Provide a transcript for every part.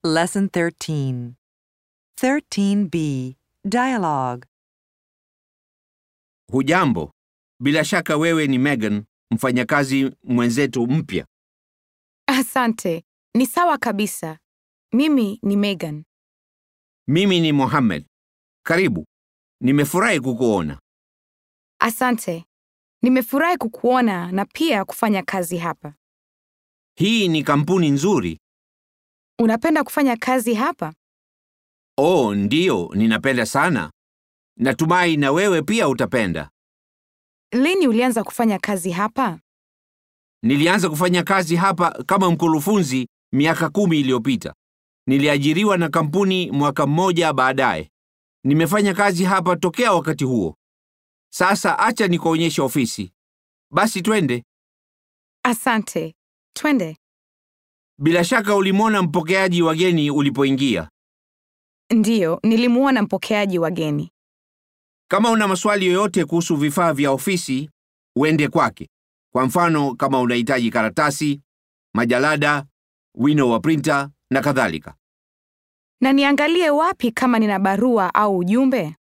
Lesson 13. 13b. Dialogue. Hujambo, bila shaka wewe ni Megan, mfanyakazi mwenzetu mpya. Asante. Ni sawa kabisa. Mimi ni Megan. Mimi ni Mohammed. Karibu, nimefurahi kukuona. Asante. Nimefurahi kukuona na pia kufanya kazi hapa. Hii ni kampuni nzuri. Unapenda kufanya kazi hapa? Oh, ndiyo, ninapenda sana. Natumai na wewe pia utapenda. Lini ulianza kufanya kazi hapa? Nilianza kufanya kazi hapa kama mkurufunzi miaka kumi iliyopita. Niliajiriwa na kampuni mwaka mmoja baadaye. Nimefanya kazi hapa tokea wakati huo. Sasa acha nikuonyeshe ofisi. Basi twende. Asante. Twende. Bila shaka ulimwona mpokeaji wageni ulipoingia. Ndiyo, nilimuona mpokeaji wageni. Kama una maswali yoyote kuhusu vifaa vya ofisi, uende kwake. Kwa mfano, kama unahitaji karatasi, majalada, wino wa printer na kadhalika. Na niangalie wapi kama nina barua au ujumbe?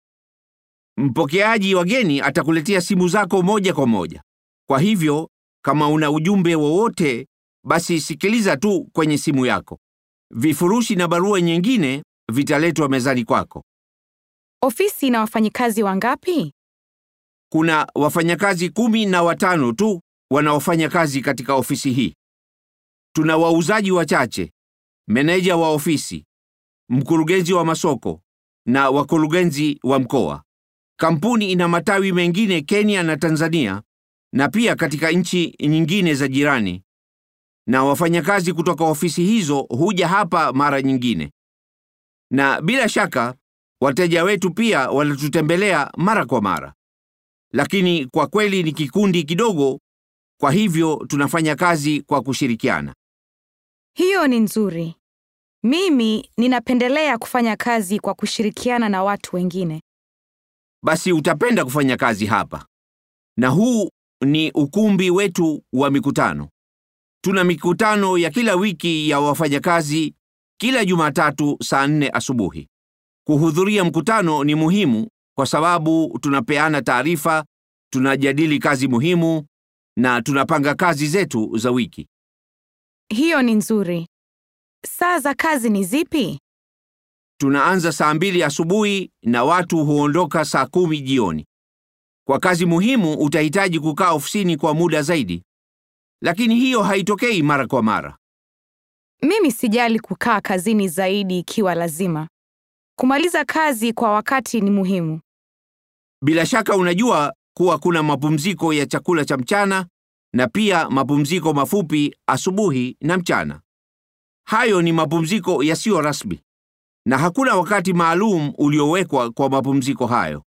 Mpokeaji wageni atakuletea simu zako moja kwa moja. Kwa hivyo, kama una ujumbe wowote, basi sikiliza tu kwenye simu yako. Vifurushi na barua nyingine vitaletwa mezani kwako. Ofisi ina wafanyikazi wangapi? Kuna wafanyakazi kumi na watano tu wanaofanya kazi katika ofisi hii. Tuna wauzaji wachache, meneja wa ofisi, mkurugenzi wa masoko na wakurugenzi wa mkoa. Kampuni ina matawi mengine Kenya na Tanzania na pia katika nchi nyingine za jirani, na wafanyakazi kutoka ofisi hizo huja hapa mara nyingine. Na bila shaka wateja wetu pia wanatutembelea mara kwa mara, lakini kwa kweli ni kikundi kidogo, kwa hivyo tunafanya kazi kwa kushirikiana. Hiyo ni nzuri. Mimi ninapendelea kufanya kazi kwa kushirikiana na watu wengine. Basi utapenda kufanya kazi hapa. Na huu ni ukumbi wetu wa mikutano. Tuna mikutano ya kila wiki ya wafanyakazi kila Jumatatu saa nne asubuhi. Kuhudhuria mkutano ni muhimu kwa sababu tunapeana taarifa, tunajadili kazi muhimu na tunapanga kazi zetu za wiki. Hiyo ni nzuri. Saa za kazi ni zipi? Tunaanza saa mbili asubuhi na watu huondoka saa kumi jioni. Kwa kazi muhimu utahitaji kukaa ofisini kwa muda zaidi, lakini hiyo haitokei mara kwa mara. Mimi sijali kukaa kazini zaidi ikiwa lazima. Kumaliza kazi kwa wakati ni muhimu. Bila shaka unajua kuwa kuna mapumziko ya chakula cha mchana na pia mapumziko mafupi asubuhi na mchana. Hayo ni mapumziko yasiyo rasmi na hakuna wakati maalum uliowekwa kwa mapumziko hayo.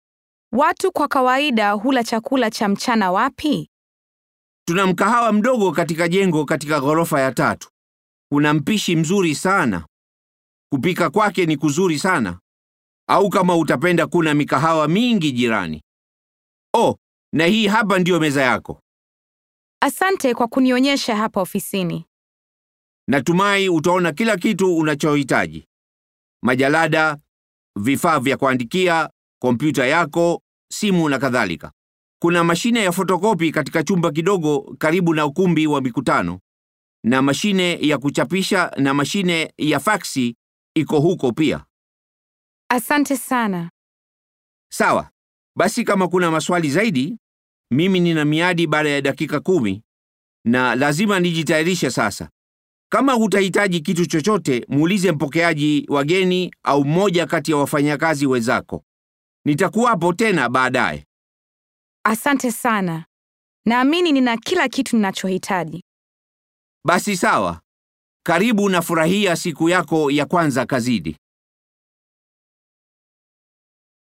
Watu kwa kawaida hula chakula cha mchana wapi? Tuna mkahawa mdogo katika jengo katika ghorofa ya tatu. Kuna mpishi mzuri sana. Kupika kwake ni kuzuri sana. Au kama utapenda, kuna mikahawa mingi jirani. Oh, na hii hapa ndiyo meza yako. Asante kwa kunionyesha hapa ofisini. Natumai utaona kila kitu unachohitaji: majalada, vifaa vya kuandikia, kompyuta yako, simu na kadhalika. Kuna mashine ya fotokopi katika chumba kidogo karibu na ukumbi wa mikutano, na mashine ya kuchapisha na mashine ya faksi iko huko pia. Asante sana. Sawa, basi kama kuna maswali zaidi, mimi nina miadi baada ya dakika kumi na lazima nijitayarishe sasa. Kama hutahitaji kitu chochote, muulize mpokeaji wageni au mmoja kati ya wafanyakazi wenzako. Nitakuwapo tena baadaye. Asante sana. Naamini nina kila kitu ninachohitaji. Basi sawa, karibu na furahia siku yako ya kwanza kazini.